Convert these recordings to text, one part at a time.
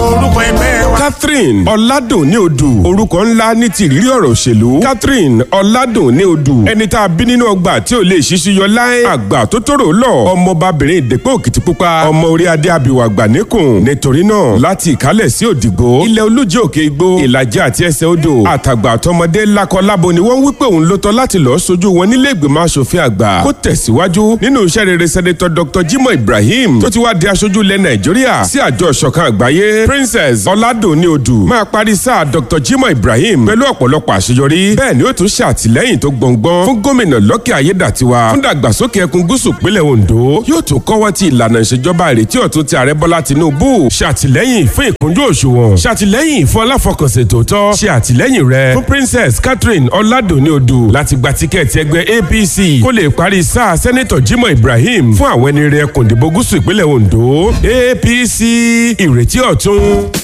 orúkọ ẹgbẹ́ wa. catherine ọ̀làdùn ní odù orúkọ ńlá ní ti ìrírí ọ̀rọ̀ òṣèlú catherine ọ̀làdùn ní odù ẹni tá a bí nínú ọgbà tí ò lè ṣíṣú yọ láé àgbà tó tóró lọ ọmọbabìnrin ìdẹ́pẹ́ òkìtìpupa ọmọ orí adé abìwà àgbà níkùn nítorí náà láti ìkálẹ̀ sí òdìgbò ilẹ̀ olújẹ́ òkè igbó ìlàjì àti ẹsẹ̀ odò àtàgbà àtọmọdé lakọlábo ni wọ́n wí pé òun ló tọ́ láti lọ́ọ́ sojú wọn nílé ìgbìmọ̀ asòfin àgbà kó tẹ̀síwájú nínú iṣẹ́ rere sẹ́nẹ́tọ̀ dr jimoh ibrahim tó ti wá di aṣojú ilẹ̀ nàìjíríà sí àjọ ìṣọ̀kan àgbáyé princess ọ̀làdùnní odù máa parí sáà dr jimoh ibrahim pẹ̀lú ọ̀pọ̀lọpọ̀ àṣeyọrí bẹ́ẹ̀ ni ó tún ṣe àtìlẹ́yìn tó gbọ̀ngbọ́n fún gómìnà lọ́kẹ́ ayédàtiwa fún dàgbàsókè ẹkùn gúúsù pínlẹ̀ ondo yóò tún kọ́wọ́ ti ìlànà ìṣèjọba ìrètí ọ̀tun ti ààrẹ bọ́lá tinubu ṣàtìlẹ́yìn fún ìkúnjú òṣùwọ̀n ṣàtìlẹ́yìn fún aláfọkànsìn tòótọ́ ṣe àtìlẹ́yìn rẹ fún princess catherine ọ̀làdùnní odù láti gba tíkẹ́ẹ̀tì ẹgbẹ́ apc kó lè parí sáà sẹ́nẹ́tọ̀ jimoh ibrahim fún àwọn ẹni rẹ ẹkùn ìdìbò gúúsù ìpínlẹ̀ ondo apc ìrètí ọ̀tun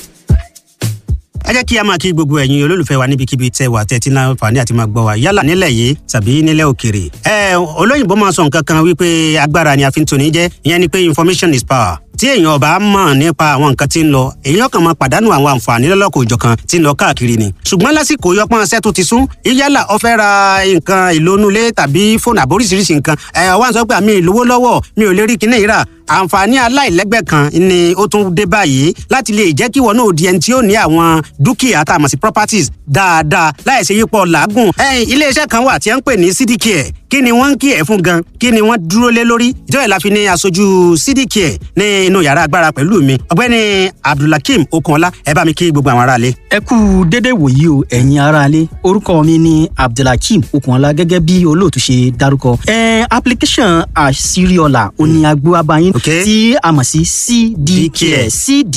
ẹ jẹ́ kí a máa kí gbogbo ẹ̀yin olólùfẹ́ wa níbikíbi tẹ́ wà tẹ́tí náà fàní àti máa gbọ́ wa yálà nílẹ̀ yìí tàbí nílẹ̀ òkèrè. ẹ olóyìnbó máa sọ nǹkan kan wípé agbára ni a fi ń toni jẹ́ ìyẹn ni pé information is power tí èèyàn ọba mọ̀ nípa àwọn nǹkan tí ń lọ èèyàn kan máa pàdánù àwọn àǹfààní lọ́lọ́kọ̀ òjọ̀kan tí ń lọ káàkiri ni. ṣùgbọ́n lásìkò yọpọ́n ṣẹ́ tó ti sún yálà ó fẹ́ ra nǹkan ìlónúlé tàbí fóònù àbóríṣiríṣi nǹkan ẹ̀ wá ń sọ pé àmì ìlówó lọ́wọ́ mi ò lè rí kinní ìrà àǹfààní aláìlẹ́gbẹ́ kan ni ó tún dé báyìí láti lè jẹ́ kí wọn náà di ẹni tí ó ní àwọn dúkìá tá a mọ̀ sí properties dáadáa láìsí yípo làágùn. iléeṣẹ́ kan wà tí wọ́n ń pè ní cdcare kí ni wọ́n ń kí ẹ̀ fún gan kí ni wọ́n dúró lé lórí ìjọba ìlàfi ní aṣojú cdcare ní inú yàrá agbára pẹ̀lú mi ọ̀gbẹ́ni abdulhakeem okunọlá ẹ bá mi kí gbogbo àwọn aráalé. ẹ kú dédé wòyí o ẹ̀yin aráalé orúkọ mi ni abdulhakeem okunọlá gẹ́gẹ́ bí olóòtú ṣe dárúkọ. ẹ application àṣírí ọ̀la òní agbó abayín tí a mọ̀ sí cdcare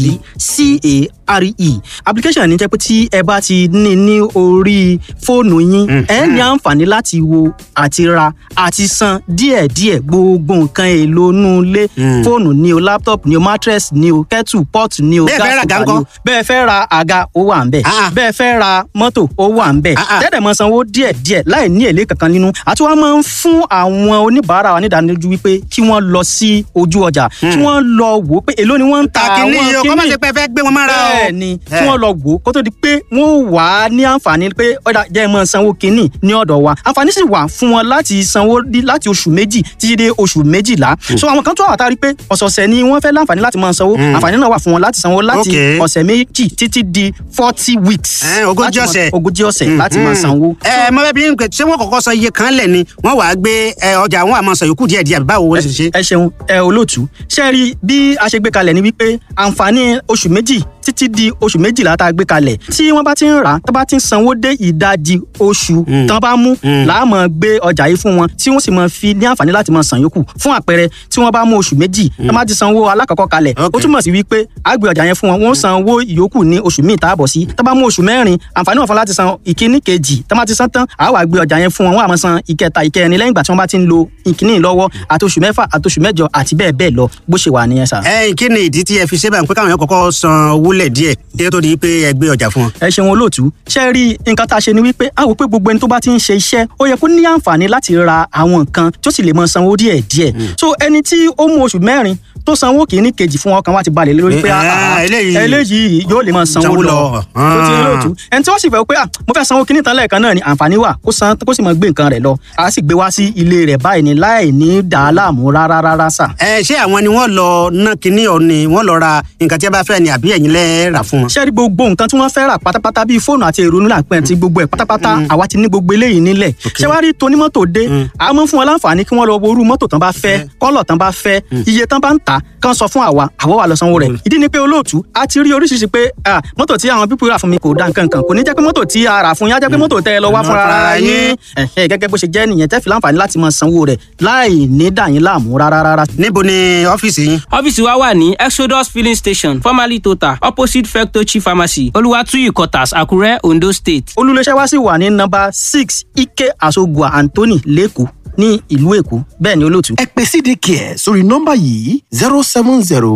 cdcare application ní jẹ́ pé tí ẹ bá ti ní ní orí fóònù yín ẹ ní àǹfààní láti wo àti ra àti san díẹ̀díẹ̀ gbogbo nǹkan èlò inú ilé fóònù ni o laptop ni o mattress ni o kettle pot ni o Bẹ́ẹ̀ fẹ́ ra gas àga cooker ni o ńkọ́? bẹ́ẹ̀ fẹ́ ra àga ó wà ń bẹ̀ bẹ́ẹ̀ fẹ́ ra mọ́tò ó wà ń bẹ̀ tẹ́tẹ̀ mọ́ sanwó díẹ̀díẹ̀ láì ní èlé kankan nínú àti wọ́n máa ń fún àwọn oníbàárà wa nídánilójú wípé kí wọ́n lọ sí ojú ọjà kí wọ́n lọ wò ó pé èló ni wọ́n ń ta àwọn kàkínní yìí o kọ́ má kíní ṣe pé ẹ fẹ́ gbé wọn mára o. bẹ́ẹ̀ ni kí Eh. wọ́n lọ wò ó kó tó di pé wọ́n wà á ní àǹfààní pé ọ̀dà jẹ́ ẹ máa sanwó kínní ní ọ̀dọ̀ wa àǹfààní sì wà fún wọn láti sanwó dí- láti oṣù méjì títí dé oṣù méjìlá so àwọn kan tó wà tá a rí pé ọ̀sọ̀ọ̀sẹ̀ ni wọ́n fẹ́ láǹfààní láti máa sanwó àǹfààní náà wà fún wọn láti sanwó láti Okay. ọ̀sẹ̀ méjì títí di forty weeks Eh, ogójì láti máa- ọ̀sẹ̀. ogójì ọ̀sẹ̀ láti máa sanwó. ẹ mọ bẹẹ bí n pè ṣé wọn kọ́kọ́ san iye kan lẹ ni wọn wàá gbé ẹ, ọjà àwọn àmọ sàn yòókù díẹ̀ díẹ̀ báwo wọn ṣe ṣe. ẹ ṣeun ẹ olóòtú ṣe rí bí a ṣe gbé kalẹ̀ ni wípé àǹfààní oṣù méjì títí di oṣù méjìlá tá a gbé kalẹ̀ tí wọ́n bá ti ń rà á tó bá ti ń sanwó dé ìdajì oṣù tán bá mú láàmú gbé ọjà yìí fún wọn tí wọ́n sì máa fi ní àǹfààní láti máa san yòókù fún àpẹẹrẹ tí wọ́n bá mú oṣù méjì tó bá ti sanwó alákọ̀ọ́kọ́ kalẹ̀ ó Okay. túmọ̀ sí wípé a gbé ọjà yẹn fún wọn wọ́n san owó ìyókù ní oṣù míì tá a bọ̀ sí tó bá mú oṣù mẹ́rin àǹfààní wọn fún láti san ìkíní kejì tó bá ti san tán àá wá gbé ọjà yẹn fún wọn wọ́n á máa san ìkẹta ìkẹrin lẹ́yìn ìgbà tí wọ́n bá ti ń lo ìkíní lọ́wọ́ àti oṣù mẹ́fà àti oṣù mẹ́jọ àti bẹ́ẹ̀ bẹ́ẹ̀ lọ bó ṣe wà nìyẹn sà. ẹ kí ni ìdí tí ẹ fi ṣe báyìí pé káwọn yẹn kọ́kọ́ san owó lẹ díẹ̀ kí ẹ tó di pé ẹ gbé ọjà fún wọn. ẹ ṣeun olóòtú ṣe rí nǹkan tá a ṣe ni wípé a wò pé gbogbo ẹni tó bá ti ń ṣe iṣẹ́ ó yẹ kó ní àǹfààní láti ra àwọn nǹkan tó sì lè mọ sanwó díẹ̀ díẹ̀ so ẹni tí ó mú oṣù mẹ́rin tó sanwó kìíní kejì fún ọkàn wa ti balẹ̀ lé lórí pé Eh, ah, ah, eléyìí- eléyìí yóò lè mọ sanwó Sanwó lọ lọ. tó ti rí olóòtú ẹni tí wọ́n sì fẹ́ pé ah, mo fẹ́ sanwó kìíní tán lẹ́ẹ̀kan náà ni àǹfààní wà kó san kó sì mọ gbé nǹkan rẹ̀ lọ a sì gbé wá sí ilé rẹ̀ báyìí ni láì ní dàá láàmú rárá rárá sà. ẹ ṣé àwọn ni wọn lọ ná kinní ọ ni wọn lọ ra nǹkan tí ẹ bá fẹ́ ni àbí ẹ̀yin lẹ rà fún wọn. ṣé rí gbogbo nǹkan tí wọ́n fẹ́ rà pátápátá bíi fóònù àti èrò nílà pẹ́ ti gbogbo ẹ̀ pátápátá àwa ti ní gbogbo eléyìí nílẹ̀ ṣé wàá rí tonímọ́tò dé a mọ̀ fún wọn láǹfààní kí wọ́n lọ wo irú mọ́tò tán bá fẹ́ kọ́lọ̀ tán bá fẹ́ iye tán bá ń tà kán sọ fún àwa àwa wà lọ sanwó rẹ̀ ìdí ni pé olóòtú a ti rí oríṣiríṣi pé ah, mọ́tò tí àwọn pípọ̀ rà fún mi kò dá nǹkan kan kò ní jẹ́ pé mọ́tò tí a rà fún yín á jẹ́ pé mọ́tò tẹ́ ẹ lọ wá fúnra ara yín Ẹ̀hẹ́, gẹ́gẹ́ bó ṣe jẹ́ nìyẹn tẹ́ fi láǹfààní láti máa sanwó rẹ̀ láì ní dà yín láàmú rárá rárá. níbo ni ọ́fíìsì yín. ọ́fíìsì wa wà ní exodus filling station formerly total opposite fectochi pharmacy olùwàtúyì quarters àkúrẹ́ ondo state. olùléṣẹ́ wa sì wà ní nọ́mbà six ike asogua anthony lẹ́kọ̀ọ́ ní ìlú èkó bẹ́ẹ̀ ni olóòtú. ẹ pè cdcare sórí nọ́mbà yìí zero seven zero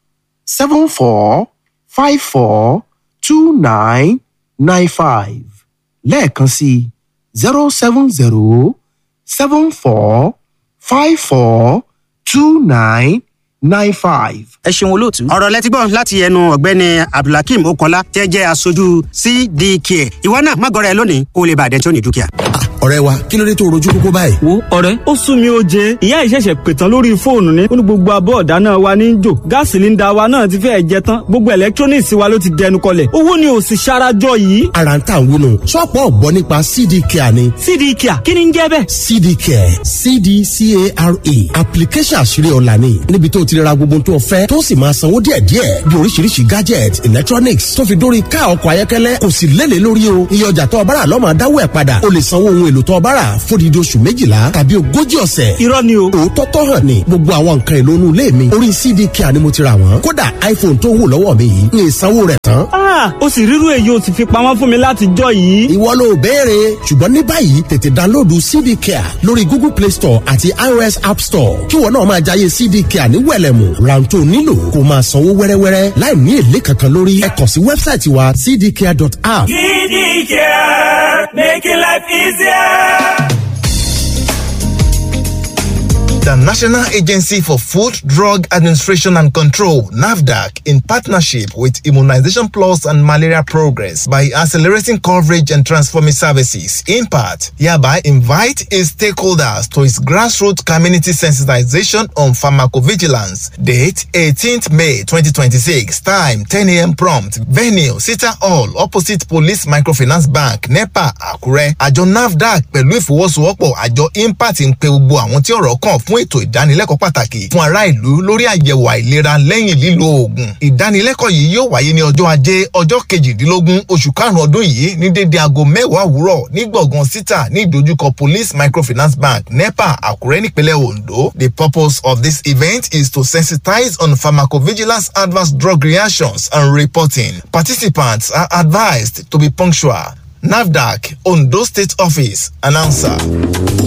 seven four five four two nine nine five lẹ́ẹ̀kan sí zero seven zero seven four five four two nine nine five. ẹ ṣeun olóòtú. ọ̀rọ̀ lẹ́tí gbọ́ láti ẹnu ọ̀gbẹ́ni abdulhakeem okola tẹ́ jẹ́ aṣojú cdk ìwọ náà má gọrẹ lónìí kó o lè bàdẹ́ tí ó ní dúkìá. ọ̀rẹ́ wa kí ló dé tó rojú kókó báyìí. wo ọ̀rẹ́ ó sún mi ó jẹ ìyá ìṣẹ̀ṣẹ̀ pètàn lórí fóònù ni ó ní gbogbo abọ́ ọ̀dáná wa ní í jò gáàsì sílíńdà wa náà ti fẹ́ẹ̀ jẹ tán gbogbo electronics wa ló ti dẹnu kọlẹ̀ owó ni ò sì ṣarajọ yìí. ara ń tà ń wúnu ṣọ́ọ̀pù ọ̀gbọ́n nípa cd care ni. cd care kí ni ń jẹ́ bẹ́ẹ̀. cd care cdcare application àṣírí ọ̀la ni níbi tó ti ra gbogbo tó fẹ́ tó sì máa sanwó díẹ̀díẹ̀ bí oríṣiríṣi gadget electronics tó fi dórí ká ọkọ̀ ayọ́kẹ́lẹ́ kò sì lélẹ̀ lórí o iye ọjà tó ọbára lọ́mọ adáwọ̀ ẹ̀ padà o lè sanwó ohun èlò tó ọbára fódìdí oṣù méjìlá tàbí ogójì ọ̀sẹ̀. irọ́ ni o. òótọ́ tọ́ hàn ni gbogbo àwọn nǹkan èlò inú ilé mi orí cd care ni mo ti ra wọ́n kódà iphone tó wù lọ́wọ́ mi yìí ní ìsanwó rẹ̀ tán. ah o sì rírú èyí o sì fi pamọ́ fún mi láti jọ yìí. ìwọ ló béèrè ṣùgbọ́n ní báyìí tètè download cd care lórí google play store àti ios app store kí wọn náà máa jayé cd care ní wẹ̀lẹ̀mù rántó nílò kó máa sanwó wẹ́rẹ́wẹ́rẹ́ láì ní èlé kankan lórí ẹ kàn sí wẹ́bsáìtì wa cdcare.app. cd care making life easier. The National Agency for Food, Drug Administration and Control, NAVDAC, in partnership with Immunization Plus and Malaria Progress by accelerating coverage and transforming services, in part, hereby invite its stakeholders to its grassroots community sensitization on pharmacovigilance. Date 18th May 2026. Time 10 a.m. prompt. Venue Sita Hall opposite Police Microfinance Bank, NEPA, Akure. Àjọ NAVDAC pẹ̀lú ìfọwọ́sowọ́pọ̀ àjọ IMPACT ń pe gbogbo àwọn tí ọ̀rọ̀ kàn fún ètò ìdánilẹ́kọ̀ọ́ pàtàkì fún ará ìlú lórí àyẹ̀wò àìlera lẹ́yìn lílo oògùn. ìdánilẹ́kọ̀ọ́ yìí yóò wáyé ní ọjọ́ ajé ọjọ́ kejìdínlógún oṣù karùn-ún ọdún yìí ní dédé aago mẹ́wàá òwúrọ̀ ní gbọ̀ngàn sítà ní ìdojúkọ police microfinance bank nepa àkúrẹ́ nípínlẹ̀ ondo. the purpose of this event is to sensitize on pharmacovigilance adverse drug reactions and reporting. participants are advised to be punctual. nafdac ondo state office announcer.